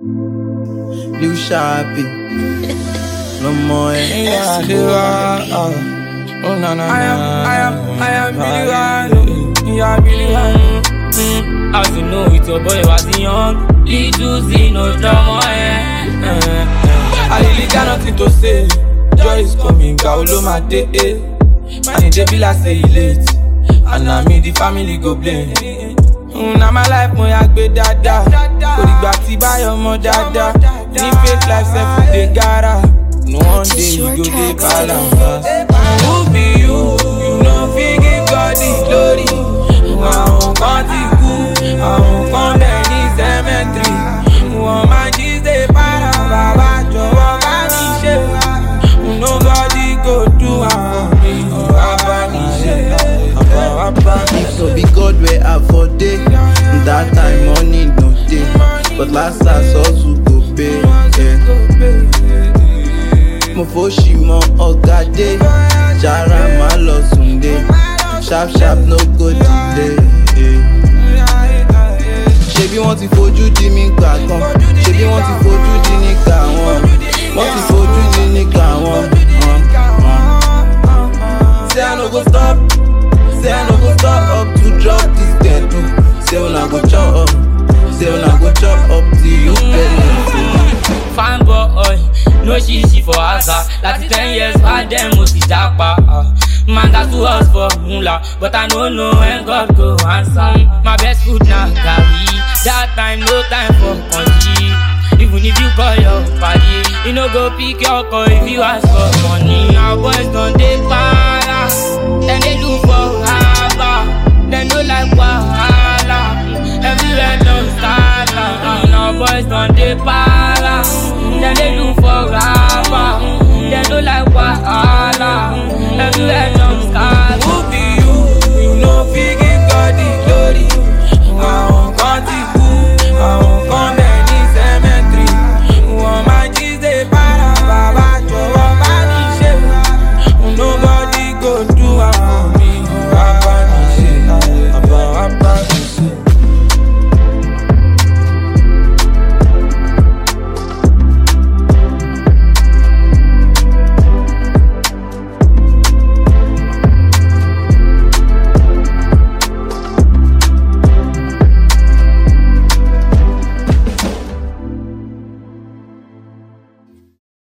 Lil Sharpie. No more Yeah, ẹ̀. the one. Oh, no, no, I am, no. I am, I am Billy One. Yeah, Billy One. Mm, As you know, it's your boy was young. Little Z, no drama, eh. eh, eh. I really got nothing to say. Joy is coming, God will my day. Eh. Man, it be like say he late. And I mean the family go blame. Mm, na my life mo ya gbé dáadáa kò dìgbà tí báyọ̀ mọ́ dáadáa ní fake life sef we dey gara no one day we go dey balance. Who be you? You no fit give God the glory. Àwọn kan ti kú, àwọn kan bẹ̀ ní cemetery. Wọ́n máa jí ṣe para bàbá jọ̀wọ́ bá mi ṣe. Nobody go do am for me. Bàbá mi ṣe. Bàbá mi If ṣe. no be God where I for day, that time money no dey. But last last hustle go pay. Yeah. Mo fò ṣì mọ ọ̀gá dé, jara má lọ sùn dé. Sharp sharp no go delay. Yeah. Ṣebí wọ́n ti fojú di mí gbà kan, ṣebí wọ́n ti fojú di níkà wọn. Wọ́n ti fojú di níkà wọn. Say I no go stop. Say I no go stop up to drop this ghetto. Say una go chop up. Say una go chop up till you pay Fine boy, no shishi for asa. Láti ten years back then mo ti japa. ah. Man got to us for mula, but I no know when God go answer. My best food na garri. That time no time for country. Even if you call your party, you no go pick your call if you ask for money. Our boys don dey para, dem dey look for haba, dem no like wahala. Everywhere don scatter, and our boys don dey para, dem dey look